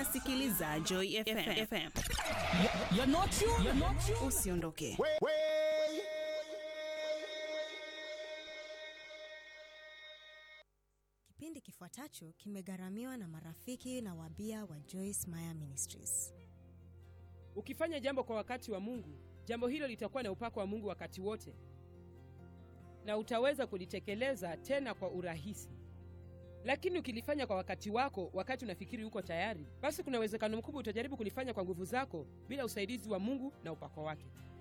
unasikiliza Joy FM. FM. You're not you. You're not you. Usiondoke. Kipindi kifuatacho kimegharamiwa na marafiki na wabia wa Joyce Meyer Ministries. Ukifanya jambo kwa wakati wa Mungu, jambo hilo litakuwa na upako wa Mungu wakati wote, na utaweza kulitekeleza tena kwa urahisi. Lakini ukilifanya kwa wakati wako, wakati unafikiri uko tayari, basi kuna uwezekano mkubwa utajaribu kulifanya kwa nguvu zako bila usaidizi wa Mungu na upako wake.